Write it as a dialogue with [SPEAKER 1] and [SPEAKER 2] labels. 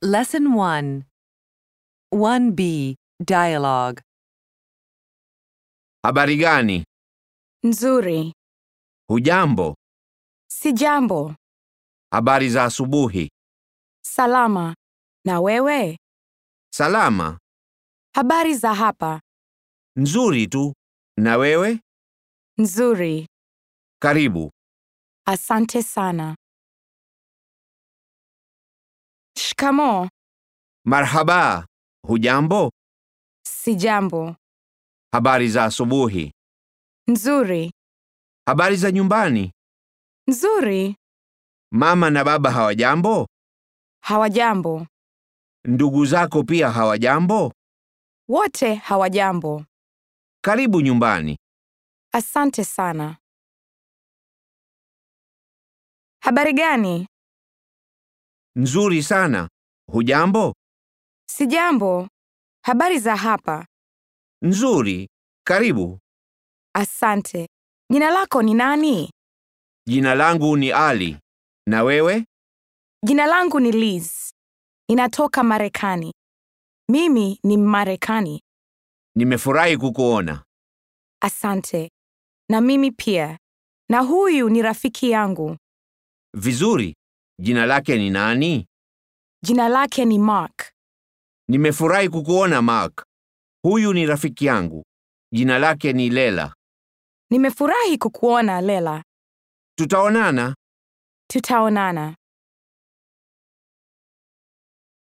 [SPEAKER 1] Lesson 1 1B Dialogue
[SPEAKER 2] Habari gani?
[SPEAKER 3] Nzuri.
[SPEAKER 2] Hujambo?
[SPEAKER 3] Si jambo.
[SPEAKER 2] Habari za asubuhi?
[SPEAKER 3] Salama. Na wewe?
[SPEAKER 2] Salama?
[SPEAKER 3] Habari za hapa?
[SPEAKER 2] Nzuri tu. Na wewe?
[SPEAKER 3] Nzuri.
[SPEAKER 2] Karibu.
[SPEAKER 3] Asante sana. Shikamoo.
[SPEAKER 2] Marhaba. Hujambo?
[SPEAKER 3] Si jambo.
[SPEAKER 2] Habari za asubuhi?
[SPEAKER 3] Nzuri.
[SPEAKER 2] Habari za nyumbani?
[SPEAKER 3] Nzuri.
[SPEAKER 2] Mama na baba hawajambo?
[SPEAKER 3] Hawajambo.
[SPEAKER 2] Ndugu zako pia hawajambo?
[SPEAKER 3] Wote hawajambo.
[SPEAKER 2] Karibu nyumbani.
[SPEAKER 3] Asante sana. Habari gani?
[SPEAKER 2] Nzuri sana. Hujambo?
[SPEAKER 3] Si jambo. Habari za hapa?
[SPEAKER 2] Nzuri. Karibu.
[SPEAKER 3] Asante. Jina lako ni nani?
[SPEAKER 2] Jina langu ni Ali. Na wewe?
[SPEAKER 3] Jina langu ni Liz. Ninatoka Marekani. Mimi ni Mmarekani.
[SPEAKER 2] Nimefurahi kukuona.
[SPEAKER 3] Asante. Na mimi pia. Na huyu ni rafiki yangu.
[SPEAKER 2] Vizuri. Jina lake ni nani?
[SPEAKER 3] Jina lake ni Mark.
[SPEAKER 2] Nimefurahi kukuona Mark. Huyu ni rafiki yangu. Jina lake ni Lela.
[SPEAKER 3] Nimefurahi kukuona Lela.
[SPEAKER 2] Tutaonana.
[SPEAKER 3] Tutaonana.